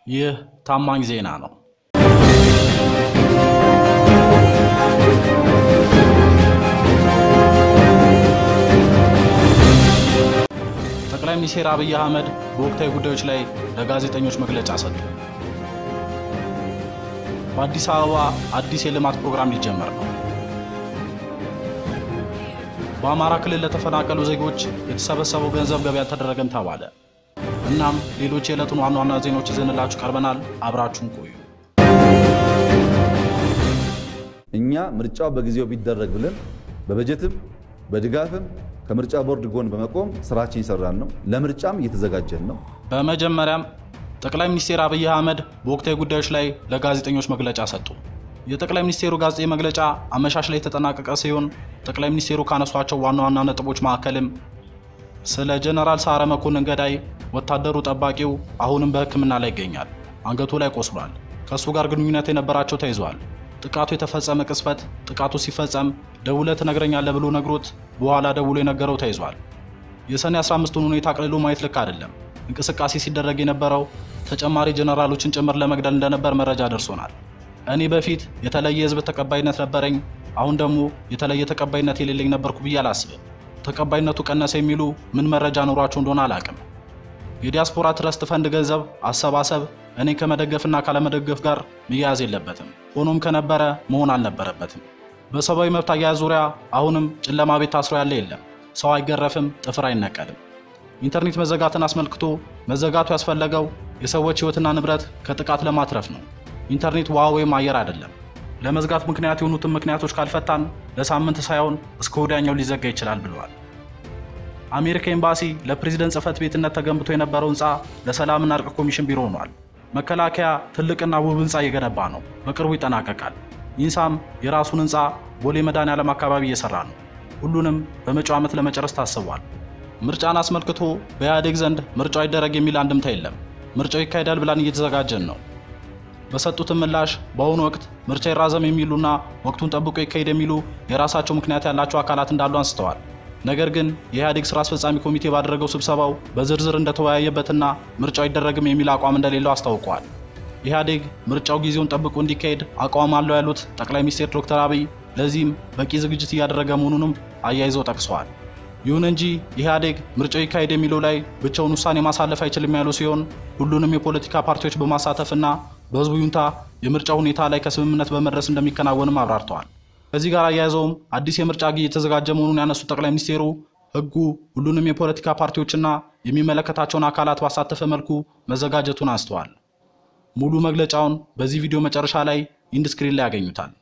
ይህ ታማኝ ዜና ነው። ጠቅላይ ሚኒስትር አብይ አህመድ በወቅታዊ ጉዳዮች ላይ ለጋዜጠኞች መግለጫ ሰጡ። በአዲስ አበባ አዲስ የልማት ፕሮግራም ሊጀመር ነው። በአማራ ክልል ለተፈናቀሉ ዜጎች የተሰበሰበው ገንዘብ ገቢ አልተደረገም ተባለ። እናም ሌሎች የዕለቱን ዋና ዋና ዜናዎች ይዘንላችሁ ቀርበናል። አብራችሁን ቆዩ። እኛ ምርጫው በጊዜው ቢደረግ ብለን በበጀትም በድጋፍም ከምርጫ ቦርድ ጎን በመቆም ስራችን እየሰራን ነው። ለምርጫም እየተዘጋጀን ነው። በመጀመሪያም ጠቅላይ ሚኒስትር አብይ አህመድ በወቅታዊ ጉዳዮች ላይ ለጋዜጠኞች መግለጫ ሰጡ። የጠቅላይ ሚኒስቴሩ ጋዜጣዊ መግለጫ አመሻሽ ላይ የተጠናቀቀ ሲሆን ጠቅላይ ሚኒስቴሩ ካነሷቸው ዋና ዋና ነጥቦች መካከልም ስለ ጀነራል ሰዓረ መኮንን ገዳይ ወታደሩ ጠባቂው አሁንም በሕክምና ላይ ይገኛል። አንገቱ ላይ ቆስሏል። ከእሱ ጋር ግንኙነት የነበራቸው ተይዘዋል። ጥቃቱ የተፈጸመ ቅጽበት ጥቃቱ ሲፈጸም ደውለህ ትነግረኛለህ ብሎ ነግሮት በኋላ ደውሎ የነገረው ተይዟል። የሰኔ 15ቱን ሁኔታ አቅልሎ ማየት ልክ አይደለም። እንቅስቃሴ ሲደረግ የነበረው ተጨማሪ ጀነራሎችን ጭምር ለመግደል እንደነበር መረጃ ደርሶናል። እኔ በፊት የተለየ የህዝብ ተቀባይነት ነበረኝ፣ አሁን ደግሞ የተለየ ተቀባይነት የሌለኝ ነበርኩ ብዬ አላስብም። ተቀባይነቱ ቀነሰ የሚሉ ምን መረጃ ኖሯቸው እንደሆነ አላቅም። የዲያስፖራ ትረስት ፈንድ ገንዘብ አሰባሰብ እኔ ከመደገፍና ካለመደገፍ ጋር መያያዝ የለበትም። ሆኖም ከነበረ መሆን አልነበረበትም። በሰብአዊ መብት አያያዝ ዙሪያ አሁንም ጨለማ ቤት ታስሮ ያለ የለም። ሰው አይገረፍም፣ ጥፍር አይነቀልም። ኢንተርኔት መዘጋትን አስመልክቶ መዘጋቱ ያስፈለገው የሰዎች ህይወትና ንብረት ከጥቃት ለማትረፍ ነው። ኢንተርኔት ውሃ ወይም አየር አይደለም። ለመዝጋት ምክንያት የሆኑትን ምክንያቶች ካልፈታን ለሳምንት ሳይሆን እስከ ወዲያኛው ሊዘጋ ይችላል ብለዋል። አሜሪካ ኤምባሲ ለፕሬዝደንት ጽህፈት ቤትነት ተገንብቶ የነበረው ህንፃ ለሰላምና እርቅ ኮሚሽን ቢሮ ሆኗል። መከላከያ ትልቅና ውብ ህንፃ እየገነባ ነው፣ በቅርቡ ይጠናቀቃል። ኢንሳም የራሱን ህንፃ ቦሌ መድኃኔዓለም አካባቢ እየሰራ ነው። ሁሉንም በመጪው ዓመት ለመጨረስ ታስቧል። ምርጫን አስመልክቶ በኢህአዴግ ዘንድ ምርጫው አይደረግ የሚል አንድምታ የለም። ምርጫው ይካሄዳል ብላን እየተዘጋጀን ነው። በሰጡትም ምላሽ በአሁኑ ወቅት ምርጫ ይራዘም የሚሉና ወቅቱን ጠብቆ ይካሄድ የሚሉ የራሳቸው ምክንያት ያላቸው አካላት እንዳሉ አንስተዋል። ነገር ግን የኢህአዴግ ስራ አስፈጻሚ ኮሚቴ ባደረገው ስብሰባው በዝርዝር እንደተወያየበትና ምርጫው አይደረግም የሚል አቋም እንደሌለው አስታውቀዋል። ኢህአዴግ ምርጫው ጊዜውን ጠብቆ እንዲካሄድ አቋም አለው ያሉት ጠቅላይ ሚኒስትር ዶክተር አብይ ለዚህም በቂ ዝግጅት እያደረገ መሆኑንም አያይዘው ጠቅሰዋል። ይሁን እንጂ ኢህአዴግ ምርጫው ይካሄድ የሚለው ላይ ብቻውን ውሳኔ ማሳለፍ አይችልም ያሉ ሲሆን ሁሉንም የፖለቲካ ፓርቲዎች በማሳተፍና በህዝቡ ይሁንታ የምርጫ ሁኔታ ላይ ከስምምነት በመድረስ እንደሚከናወንም አብራርተዋል። ከዚህ ጋር አያይዘውም አዲስ የምርጫ ጊዜ የተዘጋጀ መሆኑን ያነሱት ጠቅላይ ሚኒስቴሩ ህጉ ሁሉንም የፖለቲካ ፓርቲዎችና የሚመለከታቸውን አካላት ባሳተፈ መልኩ መዘጋጀቱን አንስተዋል። ሙሉ መግለጫውን በዚህ ቪዲዮ መጨረሻ ላይ ኢንድስክሪን ላይ ያገኙታል።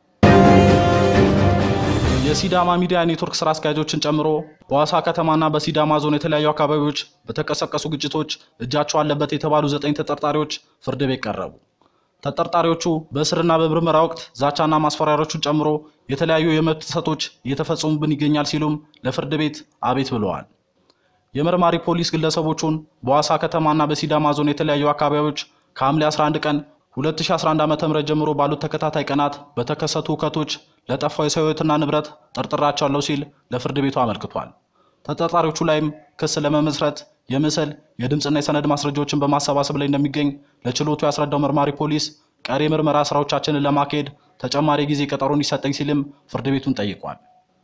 የሲዳማ ሚዲያ ኔትወርክ ስራ አስኪያጆችን ጨምሮ በሐዋሳ ከተማና በሲዳማ ዞን የተለያዩ አካባቢዎች በተቀሰቀሱ ግጭቶች እጃቸው አለበት የተባሉ ዘጠኝ ተጠርጣሪዎች ፍርድ ቤት ቀረቡ። ተጠርጣሪዎቹ በእስርና በምርመራ ወቅት ዛቻና ማስፈራሪያዎቹን ጨምሮ የተለያዩ የመብት ጥሰቶች እየተፈጸሙብን ይገኛል ሲሉም ለፍርድ ቤት አቤት ብለዋል። የመርማሪ ፖሊስ ግለሰቦቹን በሐዋሳ ከተማና በሲዳማ ዞን የተለያዩ አካባቢዎች ከሐምሌ 11 ቀን 2011 ዓ.ም ጀምሮ ባሉት ተከታታይ ቀናት በተከሰቱ ሁከቶች ለጠፋው የሰው ሕይወትና ንብረት ጠርጥራቸዋለሁ ሲል ለፍርድ ቤቱ አመልክቷል። ተጠርጣሪዎቹ ላይም ክስ ለመመስረት የምስል የድምፅና የሰነድ ማስረጃዎችን በማሰባሰብ ላይ እንደሚገኝ ለችሎቱ ያስረዳው መርማሪ ፖሊስ ቀሪ ምርመራ ስራዎቻችንን ለማካሄድ ተጨማሪ ጊዜ ቀጠሮ እንዲሰጠኝ ሲልም ፍርድ ቤቱን ጠይቋል።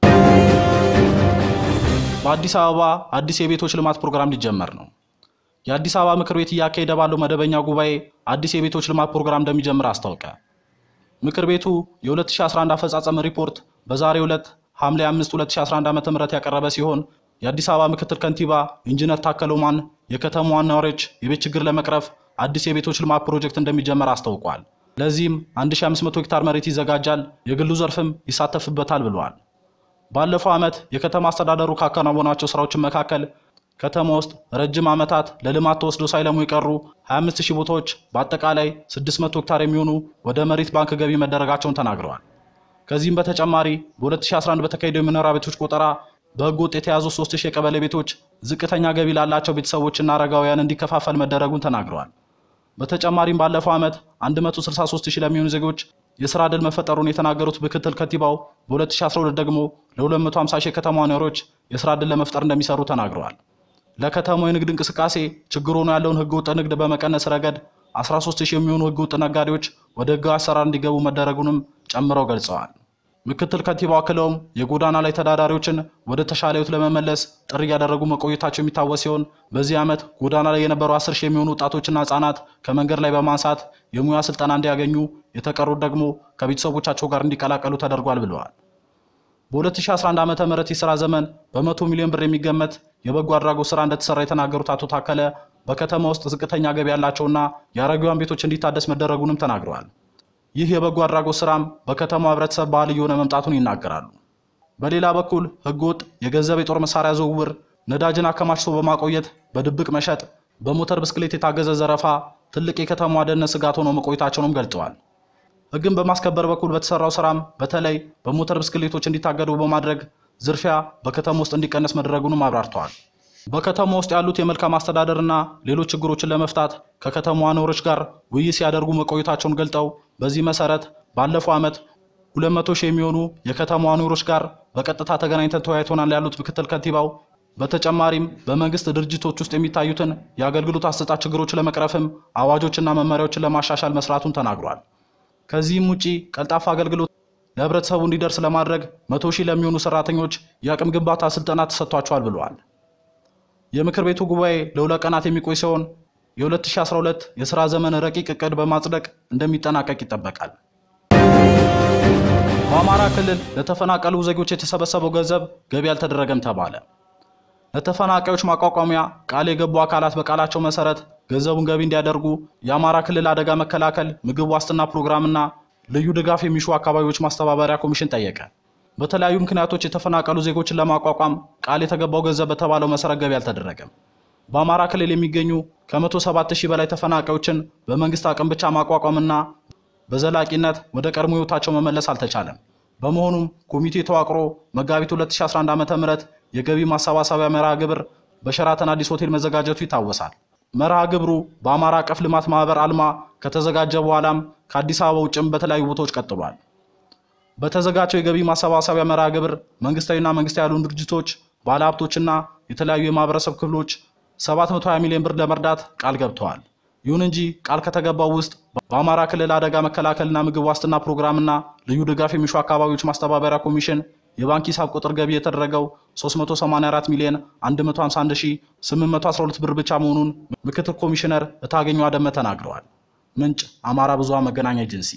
በአዲስ አበባ አዲስ የቤቶች ልማት ፕሮግራም ሊጀመር ነው። የአዲስ አበባ ምክር ቤት እያካሄደ ባለው መደበኛ ጉባኤ አዲስ የቤቶች ልማት ፕሮግራም እንደሚጀምር አስታወቀ። ምክር ቤቱ የ2011 አፈጻጸም ሪፖርት በዛሬው ዕለት ሐምሌ 5 2011 ዓ.ም ያቀረበ ሲሆን የአዲስ አበባ ምክትል ከንቲባ ኢንጂነር ታከለ ኡማን የከተማዋን ነዋሪዎች የቤት ችግር ለመቅረፍ አዲስ የቤቶች ልማት ፕሮጀክት እንደሚጀመር አስታውቋል። ለዚህም 1500 ሄክታር መሬት ይዘጋጃል፣ የግሉ ዘርፍም ይሳተፍበታል ብለዋል። ባለፈው ዓመት የከተማ አስተዳደሩ ካከናወናቸው ስራዎችን መካከል ከተማ ውስጥ ረጅም ዓመታት ለልማት ተወስዶ ሳይለሙ የቀሩ 25000 ቦታዎች በአጠቃላይ 600 ሄክታር የሚሆኑ ወደ መሬት ባንክ ገቢ መደረጋቸውን ተናግረዋል። ከዚህም በተጨማሪ በ2011 በተካሄደው የመኖሪያ ቤቶች ቆጠራ በሕገ ወጥ የተያዙ 3000 የቀበሌ ቤቶች ዝቅተኛ ገቢ ላላቸው ቤተሰቦችና አረጋውያን እንዲከፋፈል መደረጉን ተናግረዋል። በተጨማሪም ባለፈው ዓመት 163000 ለሚሆኑ ዜጎች የስራ ዕድል መፈጠሩን የተናገሩት ምክትል ከንቲባው በ2012 ደግሞ ለ250 ሺህ የከተማ ነዋሪዎች የስራ ዕድል ለመፍጠር እንደሚሰሩ ተናግረዋል። ለከተማው የንግድ እንቅስቃሴ ችግር ሆኖ ያለውን ህገወጥ ንግድ በመቀነስ ረገድ 13000 የሚሆኑ ህገወጥ ነጋዴዎች ወደ ህጋዊ አሰራር እንዲገቡ መደረጉንም ጨምረው ገልጸዋል። ምክትል ከንቲባው አክለውም የጎዳና ላይ ተዳዳሪዎችን ወደ ተሻለ ህይወት ለመመለስ ጥሪ እያደረጉ መቆየታቸው የሚታወስ ሲሆን በዚህ ዓመት ጎዳና ላይ የነበሩ 10 ሺህ የሚሆኑ ወጣቶችና ህጻናት ከመንገድ ላይ በማንሳት የሙያ ስልጠና እንዲያገኙ፣ የተቀሩት ደግሞ ከቤተሰቦቻቸው ጋር እንዲቀላቀሉ ተደርጓል ብለዋል። በ2011 ዓ ም የሥራ ዘመን በመቶ ሚሊዮን ብር የሚገመት የበጎ አድራጎት ሥራ እንደተሰራ የተናገሩት አቶ ታከለ በከተማ ውስጥ ዝቅተኛ ገቢ ያላቸውና የአረጋውያን ቤቶች እንዲታደስ መደረጉንም ተናግረዋል። ይህ የበጎ አድራጎት ሥራም በከተማው ህብረተሰብ ባህል እየሆነ መምጣቱን ይናገራሉ። በሌላ በኩል ህገወጥ የገንዘብ የጦር መሳሪያ ዝውውር፣ ነዳጅን አከማችቶ በማቆየት በድብቅ መሸጥ፣ በሞተር ብስክሌት የታገዘ ዘረፋ ትልቅ የከተማዋ ደህንነት ስጋት ሆነው መቆየታቸውንም ገልጸዋል። ህግን በማስከበር በኩል በተሰራው ስራም በተለይ በሞተር ብስክሌቶች እንዲታገዱ በማድረግ ዝርፊያ በከተማ ውስጥ እንዲቀነስ መደረጉንም አብራርተዋል። በከተማ ውስጥ ያሉት የመልካም አስተዳደርና ሌሎች ችግሮችን ለመፍታት ከከተማዋ ነዋሪዎች ጋር ውይይት ሲያደርጉ መቆየታቸውን ገልጠው በዚህ መሰረት ባለፈው ዓመት 200 ሺህ የሚሆኑ የከተማዋ ነዋሪዎች ጋር በቀጥታ ተገናኝተን ተወያይተናል ያሉት ምክትል ከንቲባው በተጨማሪም በመንግስት ድርጅቶች ውስጥ የሚታዩትን የአገልግሎት አሰጣጥ ችግሮች ለመቅረፍም አዋጆችና መመሪያዎችን ለማሻሻል መስራቱን ተናግሯል። ከዚህም ውጪ ቀልጣፋ አገልግሎት ለህብረተሰቡ እንዲደርስ ለማድረግ መቶ ሺህ ለሚሆኑ ሰራተኞች የአቅም ግንባታ ስልጠና ተሰጥቷቸዋል ብለዋል። የምክር ቤቱ ጉባኤ ለሁለት ቀናት የሚቆይ ሲሆን የ2012 የሥራ ዘመን ረቂቅ እቅድ በማጽደቅ እንደሚጠናቀቅ ይጠበቃል። በአማራ ክልል ለተፈናቀሉ ዜጎች የተሰበሰበው ገንዘብ ገቢ አልተደረገም ተባለ። ለተፈናቃዮች ማቋቋሚያ ቃል የገቡ አካላት በቃላቸው መሰረት ገንዘቡን ገቢ እንዲያደርጉ የአማራ ክልል አደጋ መከላከል ምግብ ዋስትና ፕሮግራምና ልዩ ድጋፍ የሚሹ አካባቢዎች ማስተባበሪያ ኮሚሽን ጠየቀ። በተለያዩ ምክንያቶች የተፈናቀሉ ዜጎችን ለማቋቋም ቃል የተገባው ገንዘብ በተባለው መሰረት ገቢ አልተደረገም። በአማራ ክልል የሚገኙ ከ107 ሺህ በላይ ተፈናቃዮችን በመንግስት አቅም ብቻ ማቋቋምና በዘላቂነት ወደ ቀድሞ ህይወታቸው መመለስ አልተቻለም። በመሆኑም ኮሚቴ ተዋቅሮ መጋቢት 2011 ዓ.ም የገቢ ማሰባሰቢያ መርሃ ግብር በሸራተን አዲስ ሆቴል መዘጋጀቱ ይታወሳል። መርሃ ግብሩ በአማራ አቀፍ ልማት ማህበር አልማ ከተዘጋጀ በኋላም ከአዲስ አበባ ውጭም በተለያዩ ቦታዎች ቀጥሏል። በተዘጋጀው የገቢ ማሰባሰቢያ መርሃ ግብር መንግስታዊና መንግስታዊ ያልሆኑ ድርጅቶች፣ ባለሀብቶችና የተለያዩ የማህበረሰብ ክፍሎች 720 ሚሊዮን ብር ለመርዳት ቃል ገብተዋል። ይሁን እንጂ ቃል ከተገባው ውስጥ በአማራ ክልል አደጋ መከላከልና ምግብ ዋስትና ፕሮግራምና ልዩ ድጋፍ የሚሹ አካባቢዎች ማስተባበሪያ ኮሚሽን የባንክ ሂሳብ ቁጥር ገቢ የተደረገው 384 ሚሊዮን 151812 ብር ብቻ መሆኑን ምክትል ኮሚሽነር እታገኘው አደመ ተናግረዋል። ምንጭ አማራ ብዙሃን መገናኛ ኤጀንሲ።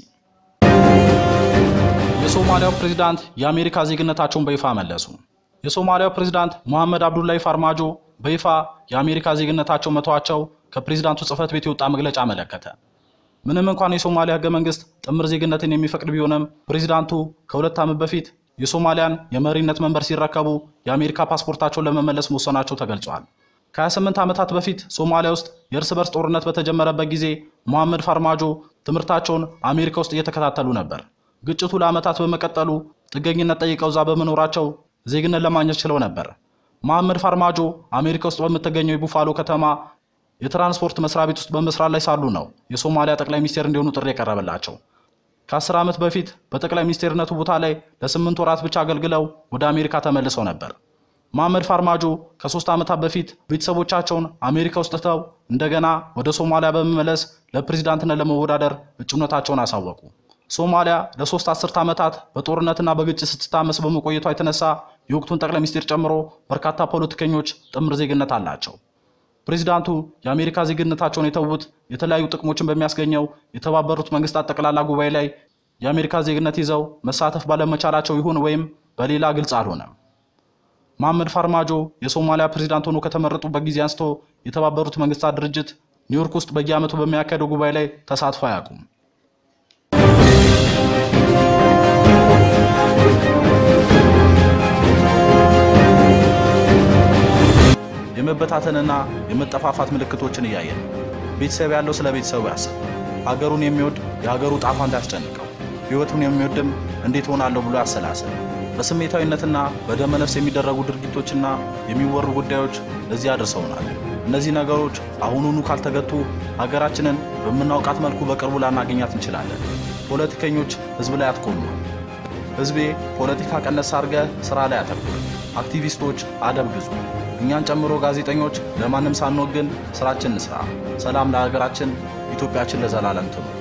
የሶማሊያው ፕሬዝዳንት የአሜሪካ ዜግነታቸውን በይፋ መለሱ። የሶማሊያው ፕሬዝዳንት ሙሐመድ አብዱላይ ፋርማጆ በይፋ የአሜሪካ ዜግነታቸው መተዋቸው ከፕሬዝዳንቱ ጽህፈት ቤት የወጣ መግለጫ አመለከተ። ምንም እንኳን የሶማሊያ ህገ መንግስት ጥምር ዜግነትን የሚፈቅድ ቢሆንም ፕሬዝዳንቱ ከሁለት ዓመት በፊት የሶማሊያን የመሪነት መንበር ሲረከቡ የአሜሪካ ፓስፖርታቸውን ለመመለስ መወሰናቸው ተገልጿል። ከ28 ዓመታት በፊት ሶማሊያ ውስጥ የእርስ በርስ ጦርነት በተጀመረበት ጊዜ ሙሐመድ ፋርማጆ ትምህርታቸውን አሜሪካ ውስጥ እየተከታተሉ ነበር። ግጭቱ ለዓመታት በመቀጠሉ ጥገኝነት ጠይቀው እዛ በመኖራቸው ዜግነት ለማግኘት ችለው ነበር። መሐመድ ፋርማጆ አሜሪካ ውስጥ በምትገኘው የቡፋሎ ከተማ የትራንስፖርት መስሪያ ቤት ውስጥ በመስራት ላይ ሳሉ ነው የሶማሊያ ጠቅላይ ሚኒስቴር እንዲሆኑ ጥሪ የቀረበላቸው። ከአስር ዓመት በፊት በጠቅላይ ሚኒስቴርነቱ ቦታ ላይ ለስምንት ወራት ብቻ አገልግለው ወደ አሜሪካ ተመልሰው ነበር። መሐመድ ፋርማጆ ከሶስት ዓመታት በፊት ቤተሰቦቻቸውን አሜሪካ ውስጥ ትተው እንደገና ወደ ሶማሊያ በመመለስ ለፕሬዝዳንትነት ለመወዳደር እጩነታቸውን አሳወቁ። ሶማሊያ ለሶስት አስርት ዓመታት በጦርነትና በግጭት ስትታመስ በመቆየቷ የተነሳ የወቅቱን ጠቅላይ ሚኒስቴር ጨምሮ በርካታ ፖለቲከኞች ጥምር ዜግነት አላቸው። ፕሬዚዳንቱ የአሜሪካ ዜግነታቸውን የተዉት የተለያዩ ጥቅሞችን በሚያስገኘው የተባበሩት መንግስታት ጠቅላላ ጉባኤ ላይ የአሜሪካ ዜግነት ይዘው መሳተፍ ባለመቻላቸው ይሁን ወይም በሌላ ግልጽ አልሆነም። መሐመድ ፋርማጆ የሶማሊያ ፕሬዚዳንት ሆኖ ከተመረጡበት ጊዜ አንስቶ የተባበሩት መንግስታት ድርጅት ኒውዮርክ ውስጥ በየዓመቱ በሚያካሄደው ጉባኤ ላይ ተሳትፎ አያውቁም። የመበታተንና የመጠፋፋት ምልክቶችን እያየን ቤተሰብ ያለው ስለ ቤተሰቡ ያስብ። ሀገሩን የሚወድ የሀገሩ ጣፋ እንዳያስጨንቀው፣ ህይወቱን የሚወድም እንዴት ሆናለሁ ብሎ ያሰላስል። በስሜታዊነትና በደመነፍስ የሚደረጉ ድርጊቶችና የሚወሩ ጉዳዮች ለዚህ አድርሰውናል። እነዚህ ነገሮች አሁኑኑ ካልተገቱ ሀገራችንን በምናውቃት መልኩ በቅርቡ ላናገኛት እንችላለን። ፖለቲከኞች ህዝብ ላይ አትቆሙ። ህዝቤ ፖለቲካ ቀነስ አድርገ ስራ ላይ አተኩር። አክቲቪስቶች አደብ ግዙ። እኛን ጨምሮ ጋዜጠኞች ለማንም ሳንወግን ስራችን እንስራ። ሰላም ለሀገራችን። ኢትዮጵያችን ለዘላለም ትኑር።